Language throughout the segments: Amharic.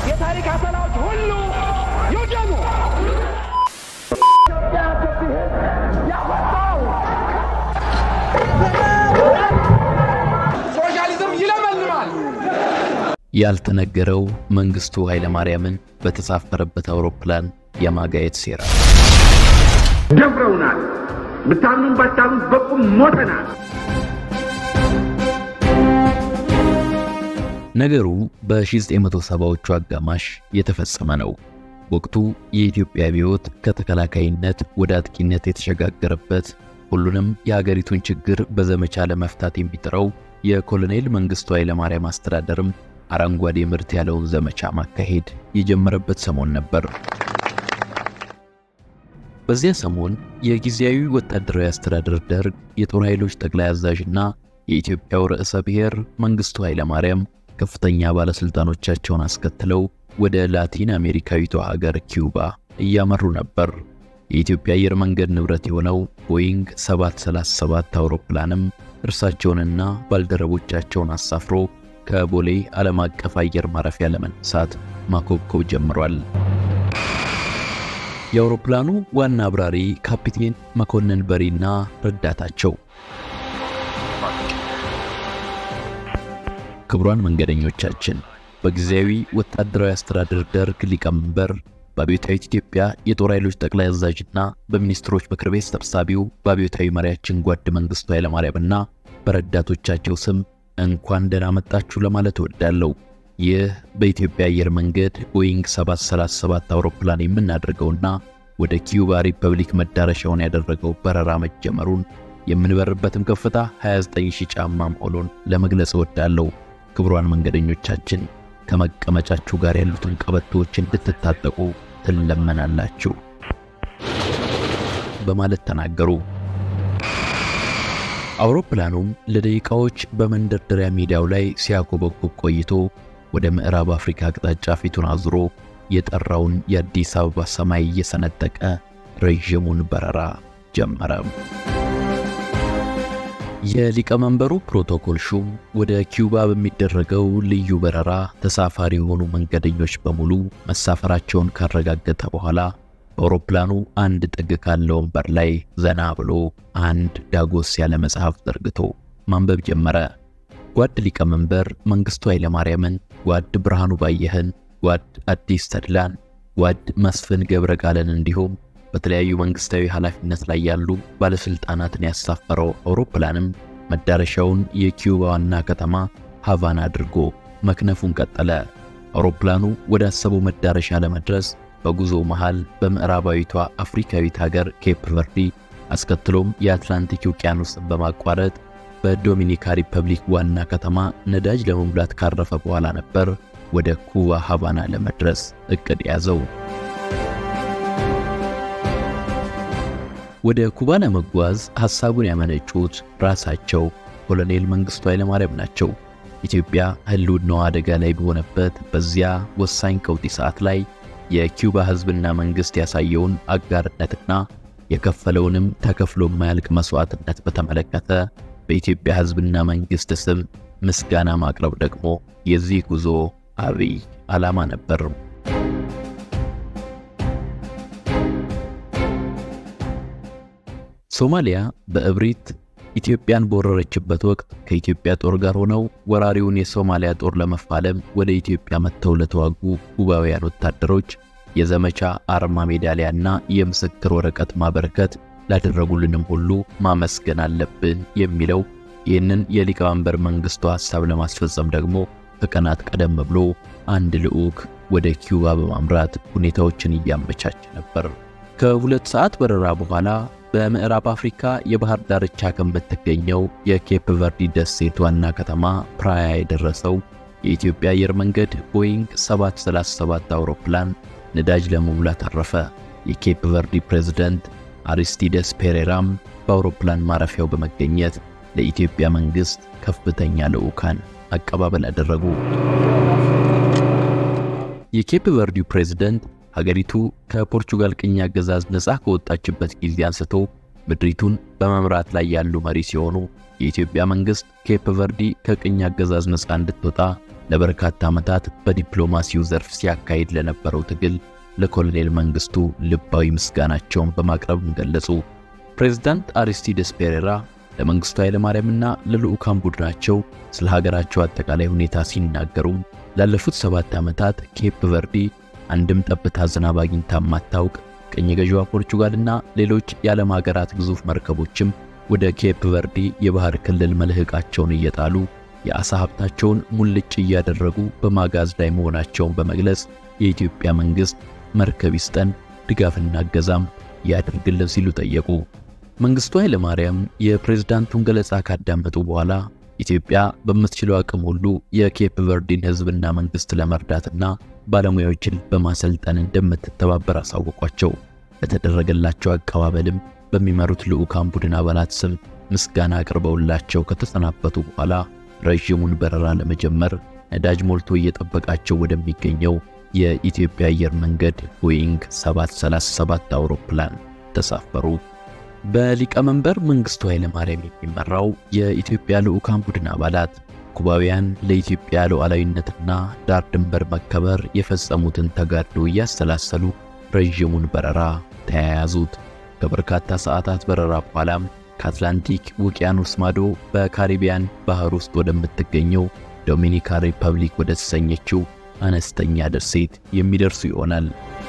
የታሪክ አሰላዎች ሁሉ ይውደሙ። ኢትዮጵያ ስትሄድ ያወጣው ሶሻሊዝም ይለመልማል። ያልተነገረው መንግስቱ ኃይለማርያምን በተሳፈረበት አውሮፕላን የማጋየት ሴራ። ደፍረውናል። ብታምኑም ባታምኑም በቁም ሞተናል። ነገሩ በ1970ዎቹ አጋማሽ የተፈጸመ ነው። ወቅቱ የኢትዮጵያ አብዮት ከተከላካይነት ወደ አጥቂነት የተሸጋገረበት፣ ሁሉንም የሀገሪቱን ችግር በዘመቻ ለመፍታት የሚጥረው የኮሎኔል መንግስቱ ኃይለማርያም አስተዳደርም አረንጓዴ ምርት ያለውን ዘመቻ ማካሄድ የጀመረበት ሰሞን ነበር። በዚያ ሰሞን የጊዜያዊ ወታደራዊ አስተዳደር ደርግ የጦር ኃይሎች ጠቅላይ አዛዥና የኢትዮጵያው ርዕሰ ብሔር መንግስቱ ኃይለማርያም ከፍተኛ ባለስልጣኖቻቸውን አስከትለው ወደ ላቲን አሜሪካዊቷ ሀገር ኪዩባ እያመሩ ነበር። የኢትዮጵያ አየር መንገድ ንብረት የሆነው ቦይንግ 737 አውሮፕላንም እርሳቸውንና ባልደረቦቻቸውን አሳፍሮ ከቦሌ ዓለም አቀፍ አየር ማረፊያ ለመነሳት ማኮብኮብ ጀምሯል። የአውሮፕላኑ ዋና አብራሪ ካፒቴን መኮንን በሪና ረዳታቸው ክቡራን መንገደኞቻችን በጊዜያዊ ወታደራዊ አስተዳደር ደርግ ሊቀመንበር በአብዮታዊት ኢትዮጵያ የጦር ኃይሎች ጠቅላይ አዛዥና በሚኒስትሮች ምክር ቤት ሰብሳቢው በአብዮታዊ መሪያችን ጓድ መንግስቱ ኃይለማርያምና በረዳቶቻቸው ስም እንኳን ደህና መጣችሁ ለማለት እወዳለሁ። ይህ በኢትዮጵያ አየር መንገድ ቦይንግ 737 አውሮፕላን የምናደርገውና ወደ ኪዩባ ሪፐብሊክ መዳረሻውን ያደረገው በረራ መጀመሩን የምንበርበትም ከፍታ 29000 ጫማ መሆኑን ለመግለጽ እወዳለሁ። ክቡራን መንገደኞቻችን ከመቀመጫችሁ ጋር ያሉትን ቀበቶዎች እንድትታጠቁ ትለመናላችሁ በማለት ተናገሩ። አውሮፕላኑም ለደቂቃዎች በመንደርደሪያ ሜዳው ላይ ሲያኮበኩብ ቆይቶ ወደ ምዕራብ አፍሪካ አቅጣጫ ፊቱን አዙሮ የጠራውን የአዲስ አበባ ሰማይ እየሰነጠቀ ረዥሙን በረራ ጀመረ። የሊቀመንበሩ ፕሮቶኮል ሹም ወደ ኪዩባ በሚደረገው ልዩ በረራ ተሳፋሪ የሆኑ መንገደኞች በሙሉ መሳፈራቸውን ካረጋገጠ በኋላ በአውሮፕላኑ አንድ ጥግ ካለው ወንበር ላይ ዘና ብሎ አንድ ዳጎስ ያለ መጽሐፍ ዘርግቶ ማንበብ ጀመረ። ጓድ ሊቀመንበር መንግስቱ ኃይለማርያምን፣ ጓድ ብርሃኑ ባየህን፣ ጓድ አዲስ ተድላን፣ ጓድ መስፍን ገብረ ቃለን እንዲሁም በተለያዩ መንግስታዊ ኃላፊነት ላይ ያሉ ባለስልጣናትን ያሳፈረው አውሮፕላንም መዳረሻውን የኪዩባ ዋና ከተማ ሃቫና አድርጎ መክነፉን ቀጠለ። አውሮፕላኑ ወደ አሰበው መዳረሻ ለመድረስ በጉዞ መሃል በምዕራባዊቷ አፍሪካዊት ሀገር ኬፕ ቨርዲ አስከትሎም የአትላንቲክ ውቅያኖስን በማቋረጥ በዶሚኒካ ሪፐብሊክ ዋና ከተማ ነዳጅ ለመሙላት ካረፈ በኋላ ነበር ወደ ኩባ ሃቫና ለመድረስ እቅድ ያዘው። ወደ ኩባ ለመጓዝ ሐሳቡን ያመነጩት ራሳቸው ኮሎኔል መንግስቱ ኃይለማርያም ናቸው። ኢትዮጵያ ህልውናዋ አደጋ ላይ በሆነበት በዚያ ወሳኝ ቀውጢ ሰዓት ላይ የኪዩባ ህዝብና መንግስት ያሳየውን አጋርነትና የከፈለውንም ተከፍሎ የማያልቅ መስዋዕትነት በተመለከተ በኢትዮጵያ ህዝብና መንግስት ስም ምስጋና ማቅረብ ደግሞ የዚህ ጉዞ አብይ ዓላማ ነበር። ሶማሊያ በእብሪት ኢትዮጵያን በወረረችበት ወቅት ከኢትዮጵያ ጦር ጋር ሆነው ወራሪውን የሶማሊያ ጦር ለመፋለም ወደ ኢትዮጵያ መጥተው ለተዋጉ ኩባውያን ወታደሮች የዘመቻ አርማ ሜዳሊያና የምስክር ወረቀት ማበረከት ላደረጉልንም ሁሉ ማመስገን አለብን የሚለው ይህንን የሊቀመንበር መንግስቱ ሐሳብ ለማስፈጸም ደግሞ ከቀናት ቀደም ብሎ አንድ ልዑክ ወደ ኪዩባ በማምራት ሁኔታዎችን እያመቻቸ ነበር። ከሁለት ሰዓት በረራ በኋላ በምዕራብ አፍሪካ የባህር ዳርቻ ከምትገኘው የኬፕ ቨርዲ ደሴት ዋና ከተማ ፕራያ የደረሰው የኢትዮጵያ አየር መንገድ ቦይንግ 737 አውሮፕላን ነዳጅ ለመሙላት አረፈ። የኬፕ ቨርዲ ፕሬዝዳንት አሪስቲደስ ፔሬራም በአውሮፕላን ማረፊያው በመገኘት ለኢትዮጵያ መንግስት ከፍተኛ ልዑካን አቀባበል አደረጉ። የኬፕ ቨርዲው ፕሬዝዳንት ሀገሪቱ ከፖርቹጋል ቅኝ አገዛዝ ነፃ ከወጣችበት ጊዜ አንስቶ ምድሪቱን በመምራት ላይ ያሉ መሪ ሲሆኑ የኢትዮጵያ መንግስት ኬፕ ቨርዲ ከቅኝ አገዛዝ ነፃ እንድትወጣ ለበርካታ ዓመታት በዲፕሎማሲው ዘርፍ ሲያካሂድ ለነበረው ትግል ለኮሎኔል መንግስቱ ልባዊ ምስጋናቸውን በማቅረብም ገለጹ። ፕሬዝዳንት አሪስቲደስ ፔሬራ ለመንግስቱ ኃይለማርያምና ለልዑካን ቡድናቸው ስለ ሀገራቸው አጠቃላይ ሁኔታ ሲናገሩም ላለፉት ሰባት ዓመታት ኬፕ ቨርዲ አንድም ጠብታ ዝናብ አግኝታ ማታውቅ ቅኝ ገዢዋ ፖርቹጋልና ሌሎች የዓለም ሀገራት ግዙፍ መርከቦችም ወደ ኬፕ ቨርዲ የባህር ክልል መልህቃቸውን እየጣሉ የአሳ ሀብታቸውን ሙልጭ እያደረጉ በማጋዝ ላይ መሆናቸውን በመግለጽ የኢትዮጵያ መንግስት መርከብ ይስጠን፣ ድጋፍና እገዛም ያድርግልን ሲሉ ጠየቁ። መንግስቱ ኃይለ ማርያም የፕሬዝዳንቱን ገለጻ ካዳመጡ በኋላ ኢትዮጵያ በምትችለው አቅም ሁሉ የኬፕ ቨርዲን ህዝብና መንግስት ለመርዳትና ባለሙያዎችን በማሰልጠን እንደምትተባበር አሳወቋቸው። ለተደረገላቸው አቀባበልም በሚመሩት ልዑካን ቡድን አባላት ስም ምስጋና አቅርበውላቸው ከተሰናበቱ በኋላ ረዥሙን በረራ ለመጀመር ነዳጅ ሞልቶ እየጠበቃቸው ወደሚገኘው የኢትዮጵያ አየር መንገድ ቦይንግ 737 አውሮፕላን ተሳፈሩ። በሊቀመንበር መንግስቱ ኃይለማርያም የሚመራው የኢትዮጵያ ልዑካን ቡድን አባላት ኩባውያን ለኢትዮጵያ ሉዓላዊነትና ዳር ድንበር መከበር የፈጸሙትን ተጋድሎ እያሰላሰሉ ረዥሙን በረራ ተያያዙት። ከበርካታ ሰዓታት በረራ በኋላም ከአትላንቲክ ውቅያኖስ ማዶ በካሪቢያን ባህር ውስጥ ወደምትገኘው ዶሚኒካ ሪፐብሊክ ወደ ተሰኘችው አነስተኛ ደሴት የሚደርሱ ይሆናል።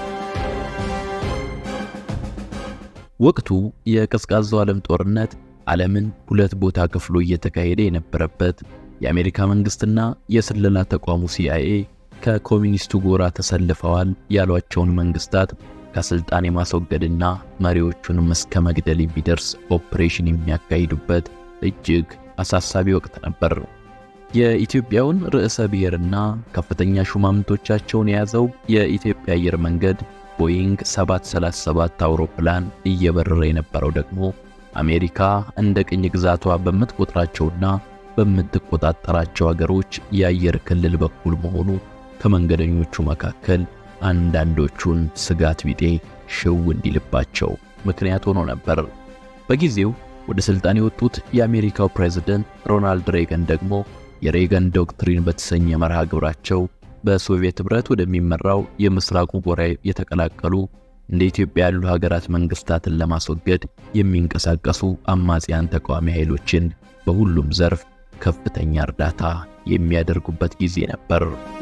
ወቅቱ የቀዝቃዛው ዓለም ጦርነት ዓለምን ሁለት ቦታ ከፍሎ እየተካሄደ የነበረበት የአሜሪካ መንግስትና የስለላ ተቋሙ ሲአይኤ ከኮሚኒስቱ ጎራ ተሰልፈዋል ያሏቸውን መንግስታት ከስልጣን የማስወገድና መሪዎቹንም እስከ መግደል የሚደርስ ኦፕሬሽን የሚያካሂዱበት እጅግ አሳሳቢ ወቅት ነበር። የኢትዮጵያውን ርዕሰ ብሔርና ከፍተኛ ሹማምንቶቻቸውን የያዘው የኢትዮጵያ አየር መንገድ ቦይንግ 737 አውሮፕላን እየበረረ የነበረው ደግሞ አሜሪካ እንደ ቅኝ ግዛቷ በምትቆጥራቸውና በምትቆጣጠራቸው አገሮች የአየር ክልል በኩል መሆኑ ከመንገደኞቹ መካከል አንዳንዶቹን ስጋት ቢጤ ሽው እንዲልባቸው ምክንያት ሆኖ ነበር። በጊዜው ወደ ስልጣን የወጡት የአሜሪካው ፕሬዝደንት ሮናልድ ሬገን ደግሞ የሬገን ዶክትሪን በተሰኘ መርሃ ግብራቸው በሶቪየት ኅብረት ወደሚመራው የምስራቁ ጎራ የተቀላቀሉ እንደ ኢትዮጵያ ያሉ ሀገራት መንግስታትን ለማስወገድ የሚንቀሳቀሱ አማጽያን ተቃዋሚ ኃይሎችን በሁሉም ዘርፍ ከፍተኛ እርዳታ የሚያደርጉበት ጊዜ ነበር።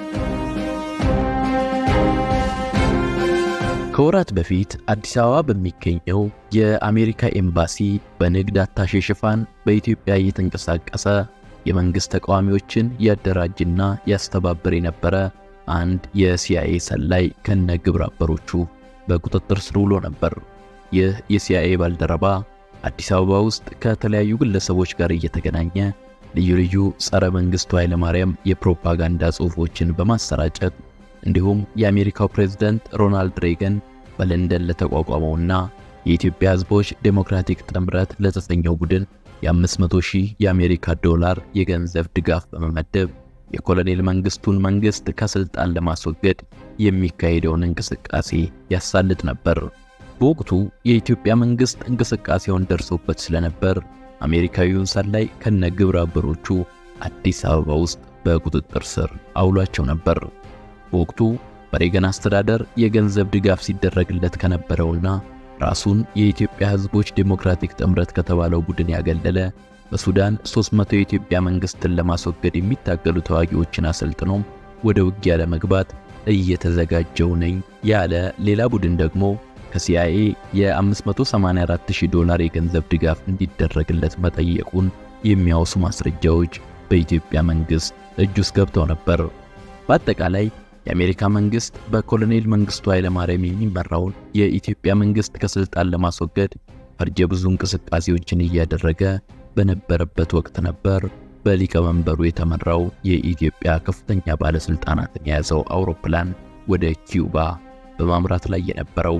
ከወራት በፊት አዲስ አበባ በሚገኘው የአሜሪካ ኤምባሲ በንግድ አታሼ ሽፋን በኢትዮጵያ እየተንቀሳቀሰ የመንግስት ተቃዋሚዎችን ያደራጅና ያስተባብር የነበረ አንድ የሲአይኤ ሰላይ ከነ ግብረ አበሮቹ በቁጥጥር ስር ውሎ ነበር። ይህ የሲአይኤ ባልደረባ አዲስ አበባ ውስጥ ከተለያዩ ግለሰቦች ጋር እየተገናኘ ልዩ ልዩ ጸረ መንግስቱ ኃይለማርያም የፕሮፓጋንዳ ጽሑፎችን በማሰራጨት እንዲሁም የአሜሪካው ፕሬዝዳንት ሮናልድ ሬገን በለንደን ለተቋቋመውና የኢትዮጵያ ሕዝቦች ዴሞክራቲክ ጥምረት ለተሰኘው ቡድን የ500 ሺህ የአሜሪካ ዶላር የገንዘብ ድጋፍ በመመደብ የኮሎኔል መንግስቱን መንግስት ከስልጣን ለማስወገድ የሚካሄደውን እንቅስቃሴ ያሳልጥ ነበር። በወቅቱ የኢትዮጵያ መንግስት እንቅስቃሴውን ደርሶበት ስለነበር አሜሪካዊውን ሰላይ ከነ ግብረ አበሮቹ አዲስ አበባ ውስጥ በቁጥጥር ስር አውሏቸው ነበር። በወቅቱ በሬገን አስተዳደር የገንዘብ ድጋፍ ሲደረግለት ከነበረውና ራሱን የኢትዮጵያ ሕዝቦች ዴሞክራቲክ ጥምረት ከተባለው ቡድን ያገለለ በሱዳን 300 የኢትዮጵያ መንግስትን ለማስወገድ የሚታገሉ ተዋጊዎችን አሰልጥኖም ወደ ውጊያ ለመግባት እየተዘጋጀው ነኝ ያለ ሌላ ቡድን ደግሞ ከሲአይኤ የ584000 ዶላር የገንዘብ ድጋፍ እንዲደረግለት መጠየቁን የሚያወሱ ማስረጃዎች በኢትዮጵያ መንግስት እጅ ውስጥ ገብተው ነበር። በአጠቃላይ የአሜሪካ መንግስት በኮሎኔል መንግስቱ ኃይለማርያም የሚመራውን የኢትዮጵያ መንግስት ከስልጣን ለማስወገድ ፈርጀ ብዙ እንቅስቃሴዎችን እያደረገ በነበረበት ወቅት ነበር በሊቀመንበሩ የተመራው የኢትዮጵያ ከፍተኛ ባለስልጣናትን የያዘው አውሮፕላን ወደ ኪዩባ በማምራት ላይ የነበረው።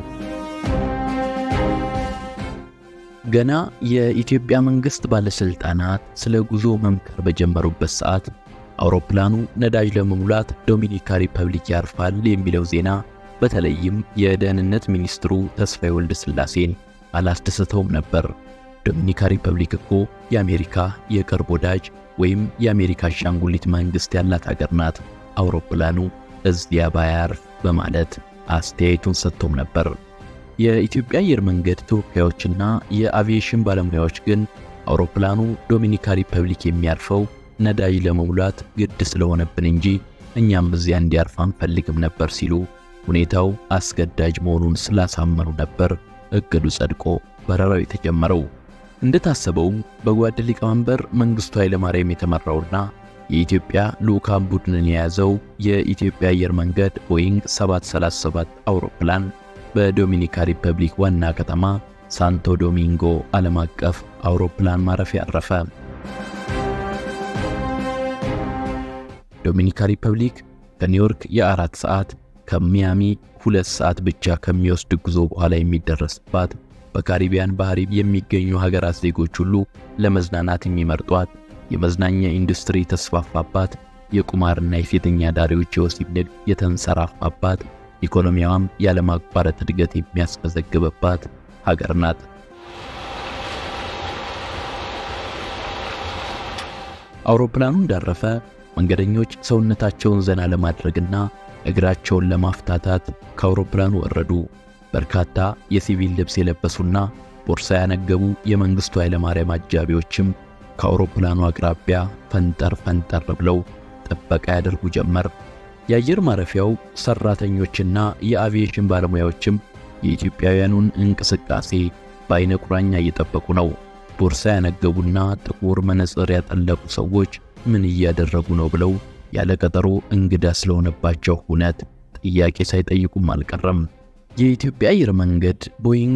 ገና የኢትዮጵያ መንግስት ባለስልጣናት ስለ ጉዞ መምከር በጀመሩበት ሰዓት አውሮፕላኑ ነዳጅ ለመሙላት ዶሚኒካ ሪፐብሊክ ያርፋል የሚለው ዜና በተለይም የደህንነት ሚኒስትሩ ተስፋዬ ወልደ ሥላሴን አላስደሰተውም ነበር። ዶሚኒካ ሪፐብሊክ እኮ የአሜሪካ የቅርብ ወዳጅ፣ ወይም የአሜሪካ አሻንጉሊት መንግሥት ያላት ሀገር ናት። አውሮፕላኑ እዚያ ባያርፍ በማለት አስተያየቱን ሰጥቶም ነበር። የኢትዮጵያ አየር መንገድ ተወካዮችና የአቪዬሽን ባለሙያዎች ግን አውሮፕላኑ ዶሚኒካ ሪፐብሊክ የሚያርፈው ነዳጅ ለመሙላት ግድ ስለሆነብን እንጂ እኛም እዚያ እንዲያርፍ አንፈልግም ነበር ሲሉ ሁኔታው አስገዳጅ መሆኑን ስላሳመኑ ነበር እቅዱ ጸድቆ በረራው የተጀመረው። እንደታሰበውም በጓድ ሊቀመንበር መንግሥቱ ኃይለማርያም የተመራውና የኢትዮጵያ ልዑካን ቡድንን የያዘው የኢትዮጵያ አየር መንገድ ቦይንግ 737 አውሮፕላን በዶሚኒካ ሪፐብሊክ ዋና ከተማ ሳንቶ ዶሚንጎ ዓለም አቀፍ አውሮፕላን ማረፊያ አረፈ። ዶሚኒካ ሪፐብሊክ ከኒውዮርክ የአራት ሰዓት ከሚያሚ ሁለት ሰዓት ብቻ ከሚወስድ ጉዞ በኋላ የሚደረስባት በካሪቢያን ባህር የሚገኙ ሀገራት ዜጎች ሁሉ ለመዝናናት የሚመርጧት የመዝናኛ ኢንዱስትሪ የተስፋፋባት የቁማርና የሴተኛ ዳሪዎች የወሲብ ንግድ የተንሰራፋባት ኢኮኖሚያዋም ያለማቋረጥ እድገት የሚያስመዘግብባት ሀገር ናት። አውሮፕላኑ እንዳረፈ መንገደኞች ሰውነታቸውን ዘና ለማድረግና እግራቸውን ለማፍታታት ከአውሮፕላኑ ወረዱ። በርካታ የሲቪል ልብስ የለበሱና ቦርሳ ያነገቡ የመንግሥቱ ኃይለማርያም አጃቢዎችም ከአውሮፕላኑ አቅራቢያ ፈንጠር ፈንጠር ብለው ጥበቃ ያደርጉ ጀመር። የአየር ማረፊያው ሰራተኞችና የአቪዬሽን ባለሙያዎችም የኢትዮጵያውያኑን እንቅስቃሴ በአይነ ቁራኛ እየጠበቁ ነው። ቦርሳ ያነገቡና ጥቁር መነጽር ያጠለቁ ሰዎች ምን እያደረጉ ነው ብለው ያለ ቀጠሮ እንግዳ ስለሆነባቸው ሁነት ጥያቄ ሳይጠይቁም አልቀረም። የኢትዮጵያ አየር መንገድ ቦይንግ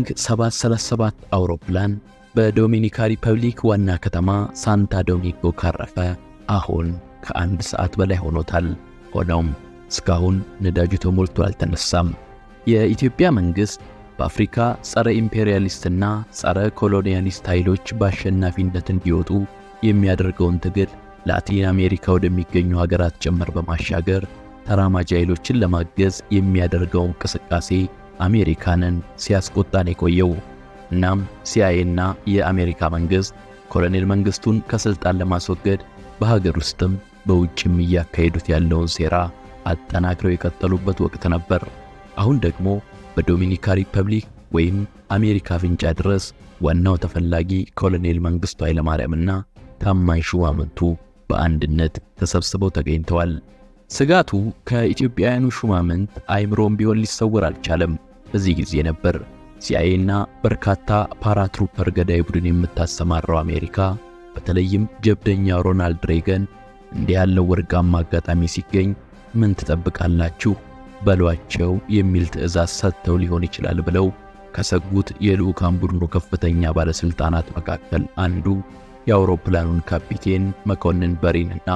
737 አውሮፕላን በዶሚኒካ ሪፐብሊክ ዋና ከተማ ሳንታ ዶሚንጎ ካረፈ አሁን ከአንድ ሰዓት በላይ ሆኖታል። ሆኖም እስካሁን ነዳጁ ተሞልቶ አልተነሳም። የኢትዮጵያ መንግሥት በአፍሪካ ጸረ ኢምፔሪያሊስትና ጸረ ኮሎኒያሊስት ኃይሎች በአሸናፊነት እንዲወጡ የሚያደርገውን ትግል ላቲን አሜሪካ ወደሚገኙ ሀገራት ጭምር በማሻገር ተራማጅ ኃይሎችን ለማገዝ የሚያደርገው እንቅስቃሴ አሜሪካንን ሲያስቆጣን የቆየው። እናም ሲአይኤና የአሜሪካ መንግሥት ኮሎኔል መንግሥቱን ከሥልጣን ለማስወገድ በሀገር ውስጥም በውጭም እያካሄዱት ያለውን ሴራ አጠናክረው የቀጠሉበት ወቅት ነበር። አሁን ደግሞ በዶሚኒካ ሪፐብሊክ ወይም አሜሪካ አፍንጫ ድረስ ዋናው ተፈላጊ ኮሎኔል መንግሥቱ ኃይለማርያምና ታማኝ ሹማምንቱ በአንድነት ተሰብስበው ተገኝተዋል። ስጋቱ ከኢትዮጵያውያኑ ሹማምንት አይምሮም ቢሆን ሊሰወር አልቻለም። በዚህ ጊዜ ነበር ሲአይኤና በርካታ ፓራትሩፐር ገዳይ ቡድን የምታሰማራው አሜሪካ በተለይም ጀብደኛው ሮናልድ ሬገን እንዲህ ያለው ወርቃማ አጋጣሚ ሲገኝ ምን ትጠብቃላችሁ በሏቸው የሚል ትዕዛዝ ሰጥተው ሊሆን ይችላል ብለው ከሰጉት የልዑካን ቡድኑ ከፍተኛ ባለሥልጣናት መካከል አንዱ የአውሮፕላኑን ካፒቴን መኮንን በሪንና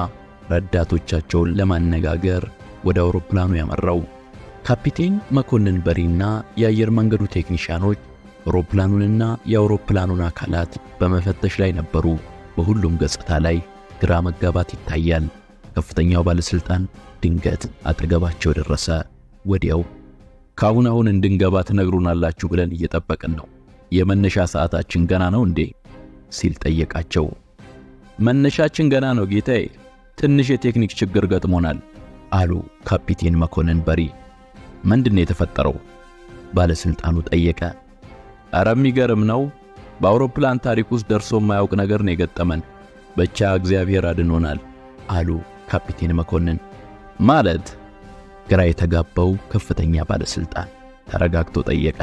ረዳቶቻቸውን ለማነጋገር ወደ አውሮፕላኑ ያመራው። ካፒቴን መኮንን በሪና የአየር መንገዱ ቴክኒሽያኖች አውሮፕላኑንና የአውሮፕላኑን አካላት በመፈተሽ ላይ ነበሩ። በሁሉም ገጽታ ላይ ግራ መጋባት ይታያል። ከፍተኛው ባለሥልጣን ድንገት አጠገባቸው ደረሰ። ወዲያው ከአሁን አሁን እንድንገባ ትነግሩናላችሁ ብለን እየጠበቅን ነው። የመነሻ ሰዓታችን ገና ነው እንዴ? ሲል ጠየቃቸው። መነሻችን ገና ነው ጌታዬ፣ ትንሽ የቴክኒክ ችግር ገጥሞናል አሉ ካፒቴን መኮንን በሪ። ምንድን ነው የተፈጠረው? ባለሥልጣኑ ጠየቀ። ኧረ የሚገርም ነው። በአውሮፕላን ታሪክ ውስጥ ደርሶ የማያውቅ ነገር ነው የገጠመን። ብቻ እግዚአብሔር አድኖናል አሉ ካፒቴን መኮንን። ማለት ግራ የተጋባው ከፍተኛ ባለሥልጣን ተረጋግቶ ጠየቀ።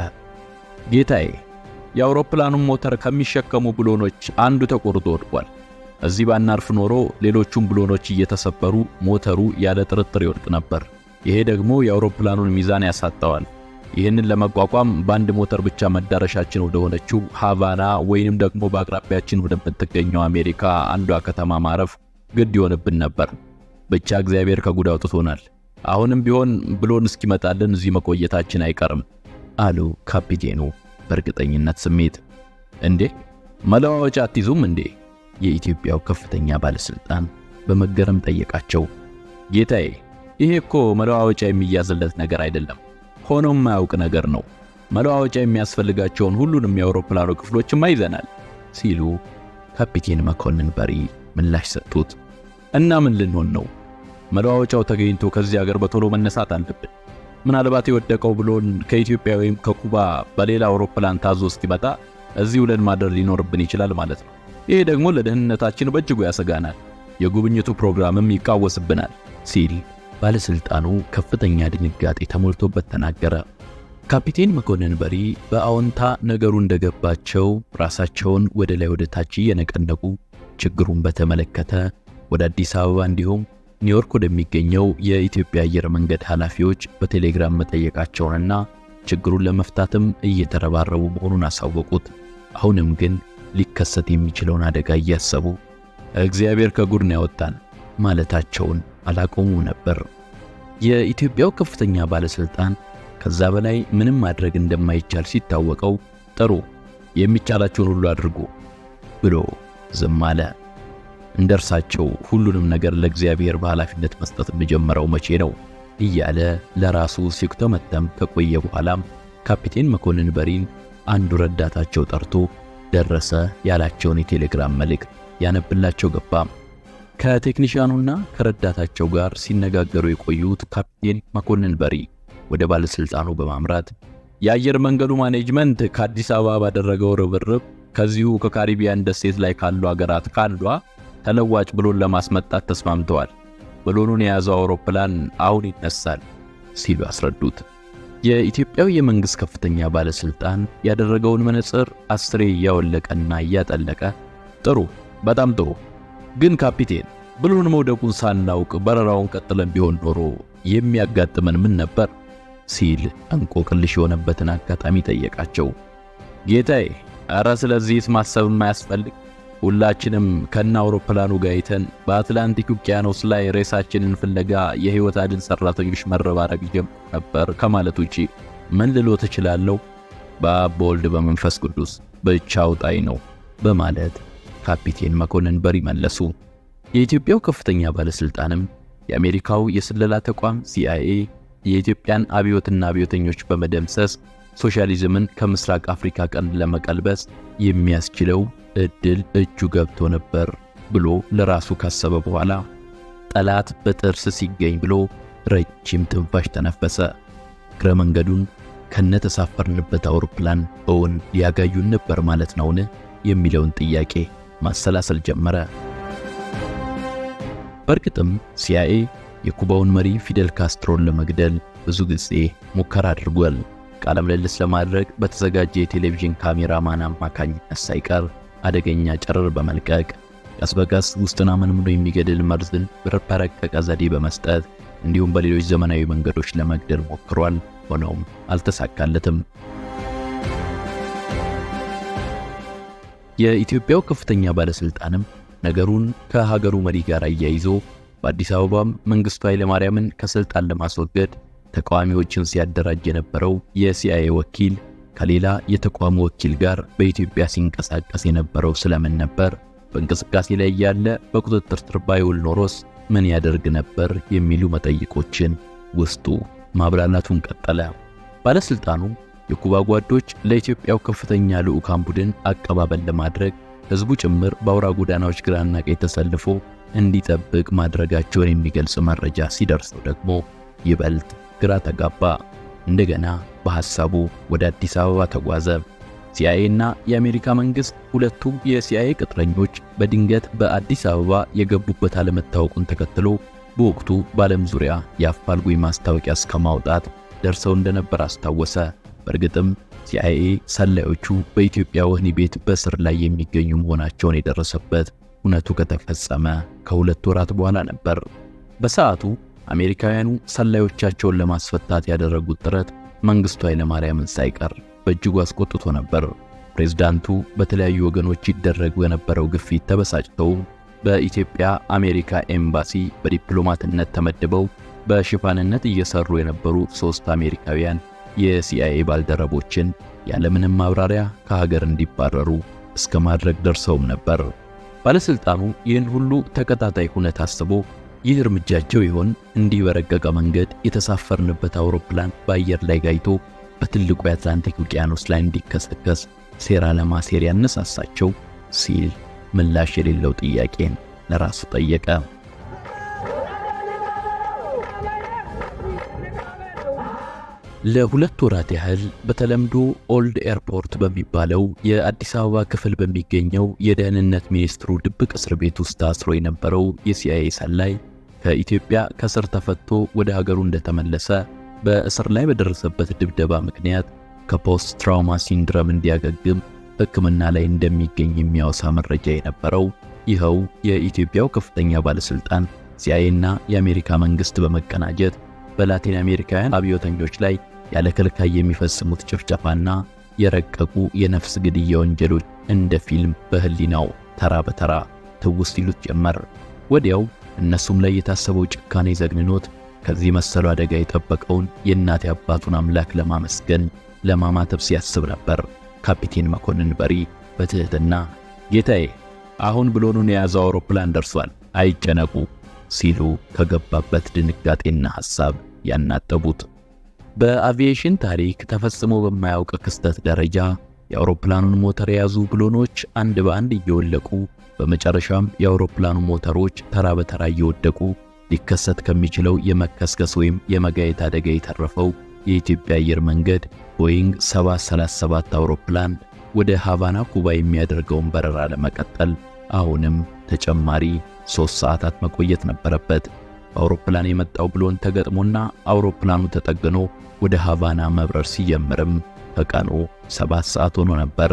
ጌታዬ የአውሮፕላኑን ሞተር ከሚሸከሙ ብሎኖች አንዱ ተቆርጦ ወድቋል። እዚህ ባናርፍ ኖሮ ሌሎቹም ብሎኖች እየተሰበሩ ሞተሩ ያለ ጥርጥር ይወድቅ ነበር። ይሄ ደግሞ የአውሮፕላኑን ሚዛን ያሳጣዋል። ይህንን ለመቋቋም በአንድ ሞተር ብቻ መዳረሻችን ወደ ሆነችው ሃቫና ወይንም ደግሞ በአቅራቢያችን ወደምትገኘው አሜሪካ አንዷ ከተማ ማረፍ ግድ ይሆንብን ነበር። ብቻ እግዚአብሔር ከጉድ አውጥቶናል። አሁንም ቢሆን ብሎን እስኪመጣልን እዚህ መቆየታችን አይቀርም አሉ ካፒቴኑ በእርግጠኝነት ስሜት። እንዴ መለዋወጫ አትይዙም እንዴ? የኢትዮጵያው ከፍተኛ ባለሥልጣን በመገረም ጠየቃቸው። ጌታዬ ይሄ እኮ መለዋወጫ የሚያዝለት ነገር አይደለም፣ ሆኖም የማያውቅ ነገር ነው። መለዋወጫ የሚያስፈልጋቸውን ሁሉንም የአውሮፕላኑ ክፍሎችማ ይዘናል ሲሉ ካፒቴን መኮንን በሪ ምላሽ ሰጡት። እና ምን ልንሆን ነው? መለዋወጫው ተገኝቶ ከዚህ ሀገር በቶሎ መነሳት አለብን። ምናልባት የወደቀው ብሎን ከኢትዮጵያ ወይም ከኩባ በሌላ አውሮፕላን ታዞ እስኪመጣ እዚህ ውለን ማደር ሊኖርብን ይችላል ማለት ነው። ይሄ ደግሞ ለደህንነታችን በእጅጉ ያሰጋናል፣ የጉብኝቱ ፕሮግራምም ይቃወስብናል ሲል ባለሥልጣኑ ከፍተኛ ድንጋጤ ተሞልቶበት ተናገረ። ካፒቴን መኮንን በሪ በአዎንታ ነገሩ እንደገባቸው ራሳቸውን ወደ ላይ ወደ ታች እየነቀነቁ ችግሩን በተመለከተ ወደ አዲስ አበባ እንዲሁም ኒውዮርክ ወደሚገኘው የኢትዮጵያ አየር መንገድ ኃላፊዎች በቴሌግራም መጠየቃቸውንና ችግሩን ለመፍታትም እየተረባረቡ መሆኑን አሳወቁት። አሁንም ግን ሊከሰት የሚችለውን አደጋ እያሰቡ እግዚአብሔር ከጉድ ነው ያወጣን ማለታቸውን አላቆሙ ነበር። የኢትዮጵያው ከፍተኛ ባለስልጣን ከዛ በላይ ምንም ማድረግ እንደማይቻል ሲታወቀው ጥሩ የሚቻላቸውን ሁሉ አድርጉ ብሎ ዝም አለ። እንደ እርሳቸው ሁሉንም ነገር ለእግዚአብሔር በኃላፊነት መስጠት የጀመረው መቼ ነው እያለ ለራሱ ሲኩተመተም ከቆየ በኋላም ካፒቴን መኮንን በሪን አንዱ ረዳታቸው ጠርቶ ደረሰ ያላቸውን የቴሌግራም መልእክት ያነብላቸው ገባ። ከቴክኒሽያኑና ከረዳታቸው ጋር ሲነጋገሩ የቆዩት ካፒቴን መኮንን በሪ ወደ ባለስልጣኑ በማምራት የአየር መንገዱ ማኔጅመንት ከአዲስ አበባ ባደረገው ርብርብ ከዚሁ ከካሪቢያን ደሴት ላይ ካሉ አገራት ካንዷ ተለዋጭ ብሎን ለማስመጣት ተስማምተዋል። ብሎኑን የያዘው አውሮፕላን አሁን ይነሳል ሲሉ አስረዱት። የኢትዮጵያው የመንግሥት ከፍተኛ ባለስልጣን ያደረገውን መነጽር አስሬ እያወለቀና እያጠለቀ ጥሩ፣ በጣም ጥሩ ግን ካፒቴን ብሎን መውደቁን ሳናውቅ በረራውን ቀጥለን ቢሆን ኖሮ የሚያጋጥመን ምን ነበር? ሲል እንቆቅልሽ የሆነበትን አጋጣሚ ጠየቃቸው። ጌታዬ፣ ኧረ ስለዚህስ ማሰብ የማያስፈልግ ሁላችንም ከነ አውሮፕላኑ ጋይተን በአትላንቲክ ውቅያኖስ ላይ ሬሳችንን ፍለጋ የሕይወት አድን ሠራተኞች መረባረብ ይጀምር ነበር ከማለት ውጪ ምን ልሎ ትችላለሁ? በአብ በወልድ በመንፈስ ቅዱስ ብቻ አውጣኝ ነው በማለት ካፒቴን መኮንን በሪ መለሱ። የኢትዮጵያው ከፍተኛ ባለስልጣንም የአሜሪካው የስለላ ተቋም ሲአይኤ የኢትዮጵያን አብዮትና አብዮተኞች በመደምሰስ ሶሻሊዝምን ከምስራቅ አፍሪካ ቀንድ ለመቀልበስ የሚያስችለው እድል እጁ ገብቶ ነበር ብሎ ለራሱ ካሰበ በኋላ ጠላት በጥርስ ሲገኝ ብሎ ረጅም ትንፋሽ ተነፈሰ። እግረ መንገዱን ከነተሳፈርንበት አውሮፕላን እውን ሊያጋዩን ነበር ማለት ነውን? የሚለውን ጥያቄ ማሰላሰል ጀመረ። በእርግጥም ሲአይኤ የኩባውን መሪ ፊደል ካስትሮን ለመግደል ብዙ ጊዜ ሙከራ አድርጓል። ቃለ ምልልስ ለማድረግ በተዘጋጀ የቴሌቪዥን ካሜራማን አማካኝነት ሳይቀር አደገኛ ጨረር በመልቀቅ ቀስ በቀስ ውስጥን አመንምኖ የሚገድል መርዝን በረቀቀ ዘዴ በመስጠት እንዲሁም በሌሎች ዘመናዊ መንገዶች ለመግደል ሞክሯል። ሆኖም አልተሳካለትም። የኢትዮጵያው ከፍተኛ ባለስልጣንም ነገሩን ከሀገሩ መሪ ጋር አያይዞ በአዲስ አበባም መንግስቱ ኃይለማርያምን ከስልጣን ለማስወገድ ተቃዋሚዎችን ሲያደራጅ የነበረው የሲአይኤ ወኪል ከሌላ የተቋሙ ወኪል ጋር በኢትዮጵያ ሲንቀሳቀስ የነበረው ስለምን ነበር? በእንቅስቃሴ ላይ ያለ በቁጥጥር ስር ባይውል ኖሮስ ምን ያደርግ ነበር? የሚሉ መጠይቆችን ውስጡ ማብላላቱን ቀጠለ። ባለስልጣኑ የኩባ ጓዶች ለኢትዮጵያው ከፍተኛ ልዑካን ቡድን አቀባበል ለማድረግ ህዝቡ ጭምር በአውራ ጎዳናዎች ግራና ቀኝ ተሰልፎ እንዲጠብቅ ማድረጋቸውን የሚገልጽ መረጃ ሲደርሰው ደግሞ ይበልጥ ግራ ተጋባ። እንደገና በሐሳቡ ወደ አዲስ አበባ ተጓዘ። ሲአይኤ እና የአሜሪካ መንግስት ሁለቱም የሲአይኤ ቅጥረኞች በድንገት በአዲስ አበባ የገቡበት አለመታወቁን ተከትሎ በወቅቱ በዓለም ዙሪያ የአፋልጉኝ ማስታወቂያ እስከ ማውጣት ደርሰው እንደነበር አስታወሰ። በእርግጥም ሲአይኤ ሰላዮቹ በኢትዮጵያ ወህኒ ቤት በስር ላይ የሚገኙ መሆናቸውን የደረሰበት እውነቱ ከተፈጸመ ከሁለት ወራት በኋላ ነበር። በሰዓቱ አሜሪካውያኑ ሰላዮቻቸውን ለማስፈታት ያደረጉት ጥረት መንግስቱ ኃይለማርያምን ሳይቀር በእጅጉ አስቆጥቶ ነበር። ፕሬዝዳንቱ በተለያዩ ወገኖች ይደረጉ የነበረው ግፊት ተበሳጭተው በኢትዮጵያ አሜሪካ ኤምባሲ በዲፕሎማትነት ተመድበው በሽፋንነት እየሰሩ የነበሩ ሶስት አሜሪካውያን የሲአይኤ ባልደረቦችን ያለምንም ማብራሪያ ከሀገር እንዲባረሩ እስከ ማድረግ ደርሰውም ነበር። ባለስልጣኑ ይህን ሁሉ ተከታታይ ሁነት አስቦ ይህ እርምጃቸው ይሆን እንዲህ በረቀቀ መንገድ የተሳፈርንበት አውሮፕላን በአየር ላይ ጋይቶ በትልቁ የአትላንቲክ ውቅያኖስ ላይ እንዲከሰከስ ሴራ ለማሴር ያነሳሳቸው ሲል ምላሽ የሌለው ጥያቄን ለራሱ ጠየቀ። ለሁለት ወራት ያህል በተለምዶ ኦልድ ኤርፖርት በሚባለው የአዲስ አበባ ክፍል በሚገኘው የደህንነት ሚኒስትሩ ድብቅ እስር ቤት ውስጥ ታስሮ የነበረው የሲአይኤ ሰላይ ከኢትዮጵያ ከእስር ተፈቶ ወደ ሀገሩ እንደተመለሰ በእስር ላይ በደረሰበት ድብደባ ምክንያት ከፖስት ትራውማ ሲንድረም እንዲያገግም ሕክምና ላይ እንደሚገኝ የሚያወሳ መረጃ የነበረው ይኸው የኢትዮጵያው ከፍተኛ ባለስልጣን ሲአይኤና የአሜሪካ መንግስት በመቀናጀት በላቲን አሜሪካውያን አብዮተኞች ላይ ያለ ከልካይ የሚፈጽሙት ጭፍጨፋና የረቀቁ የነፍስ ግድያ ወንጀሎች እንደ ፊልም በህሊናው ተራ በተራ ትውስት ይሉት ጀመር። ወዲያው እነሱም ላይ የታሰበው ጭካኔ ዘግንኖት ከዚህ መሰሉ አደጋ የጠበቀውን የእናት አባቱን አምላክ ለማመስገን ለማማተብ ሲያስብ ነበር። ካፒቴን መኮንን በሪ በትህትና ጌታዬ፣ አሁን ብሎኑን የያዘው አውሮፕላን ደርሷል፣ አይጨነቁ ሲሉ ከገባበት ድንጋጤና ሐሳብ ያናጠቡት። በአቪዬሽን ታሪክ ተፈጽሞ በማያውቅ ክስተት ደረጃ የአውሮፕላኑን ሞተር የያዙ ብሎኖች አንድ በአንድ እየወለቁ በመጨረሻም የአውሮፕላኑ ሞተሮች ተራ በተራ እየወደቁ ሊከሰት ከሚችለው የመከስከስ ወይም የመጋየት አደጋ የተረፈው የኢትዮጵያ አየር መንገድ ቦይንግ 737 አውሮፕላን ወደ ሃቫና ኩባ የሚያደርገውን በረራ ለመቀጠል አሁንም ተጨማሪ ሶስት ሰዓታት መቆየት ነበረበት። በአውሮፕላን የመጣው ብሎን ተገጥሞና አውሮፕላኑ ተጠግኖ ወደ ሃቫና መብረር ሲጀምርም ከቀኑ ሰባት ሰዓት ሆኖ ነበር።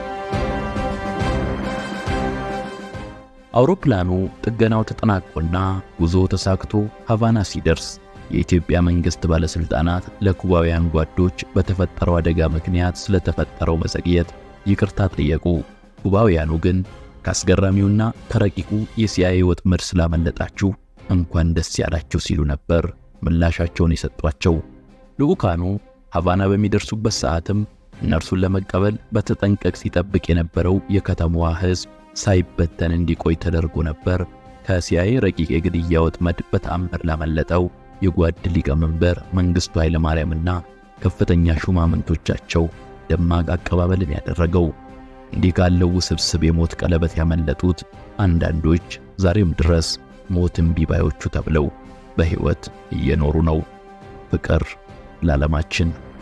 አውሮፕላኑ ጥገናው ተጠናቆና ጉዞ ተሳክቶ ሃቫና ሲደርስ የኢትዮጵያ መንግስት ባለስልጣናት ለኩባውያን ጓዶች በተፈጠረው አደጋ ምክንያት ስለተፈጠረው መዘግየት ይቅርታ ጠየቁ። ኩባውያኑ ግን ከአስገራሚውና ከረቂቁ የሲአይኤ ወጥመድ ስላመለጣችሁ እንኳን ደስ ያላችሁ ሲሉ ነበር ምላሻቸውን የሰጧቸው። ልዑካኑ ሃቫና በሚደርሱበት ሰዓትም እነርሱን ለመቀበል በተጠንቀቅ ሲጠብቅ የነበረው የከተማዋ ሕዝብ ሳይበተን እንዲቆይ ተደርጎ ነበር። ከሲአይኤ ረቂቅ የግድያ ወጥመድ በተአምር ላመለጠው የጓድ ሊቀመንበር መንግስቱ ኃይለማርያምና ከፍተኛ ሹማምንቶቻቸው ደማቅ አቀባበልን ያደረገው። እንዲህ ካለው ውስብስብ የሞት ቀለበት ያመለጡት አንዳንዶች ዛሬም ድረስ ሞት እምቢ ባዮቹ ተብለው በሕይወት እየኖሩ ነው። ፍቅር ለዓለማችን።